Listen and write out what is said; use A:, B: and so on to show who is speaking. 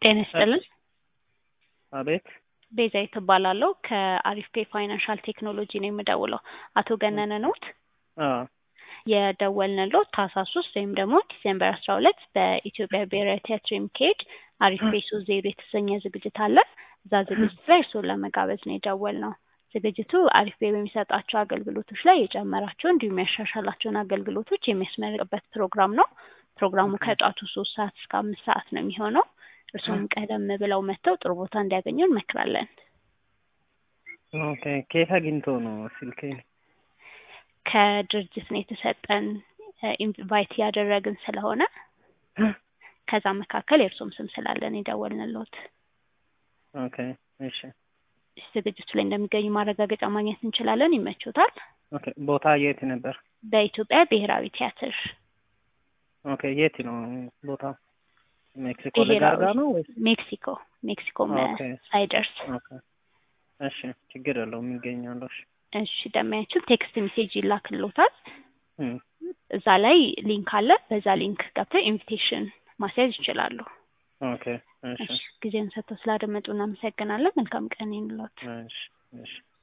A: ጤና ይስጥልን።
B: አቤት
A: ቤዛዊት እባላለሁ ከአሪፍ ፔ ፋይናንሻል ቴክኖሎጂ ነው የምደውለው። አቶ ገነነ ኖት?
B: አዎ
A: የደወልንልዎት ታህሳስ ሶስት ወይም ደግሞ ዲሴምበር አስራ ሁለት በኢትዮጵያ ብሔራዊ ቲያትር የሚካሄድ አሪፍ ፔ ሶስት ዜሮ የተሰኘ ዝግጅት አለ። እዛ ዝግጅት ላይ እርስዎን ለመጋበዝ ነው የደወልነው። ዝግጅቱ አሪፍ ፔ በሚሰጣቸው አገልግሎቶች ላይ የጨመራቸው እንዲሁም ያሻሻላቸውን አገልግሎቶች የሚያስመርቅበት ፕሮግራም ነው። ፕሮግራሙ ከጧቱ ሶስት ሰዓት እስከ አምስት ሰዓት ነው የሚሆነው። እርስዎም ቀደም ብለው መጥተው ጥሩ ቦታ እንዲያገኙ እንመክራለን።
B: ኦኬ ከየት አግኝቶ ነው ስልኬን?
A: ከድርጅት ነው የተሰጠን ኢንቫይት ያደረግን ስለሆነ ከዛ መካከል የእርስዎም ስም ስላለን የደወልንልዎት።
B: ኦኬ እሺ
A: ዝግጅቱ ላይ እንደሚገኙ ማረጋገጫ ማግኘት እንችላለን። ይመቾታል?
B: ኦኬ ቦታ የት ነበር?
A: በኢትዮጵያ ብሔራዊ ቲያትር
B: ኦኬ የት ነው ቦታው? ሜክሲኮ ለጋርጋ ነው ወይስ?
A: ሜክሲኮ ሜክሲኮ
B: ኦኬ።
A: ሳይደርስ
B: ኦኬ እሺ ችግር የለውም ይገኛለሁ። እሺ
A: እሺ ደሚያችን ቴክስት ሜሴጅ ይላክልዎታል።
B: እም፣
A: እዛ ላይ ሊንክ አለ። በዛ ሊንክ ገብተው ኢንቪቴሽን ማስያዝ ይችላሉ።
B: ኦኬ እሺ
A: እሺ ጊዜውን ሰጥተው ስላደመጡ እናመሰግናለን። መልካም ቀን ይሁንልዎት።
B: እሺ እሺ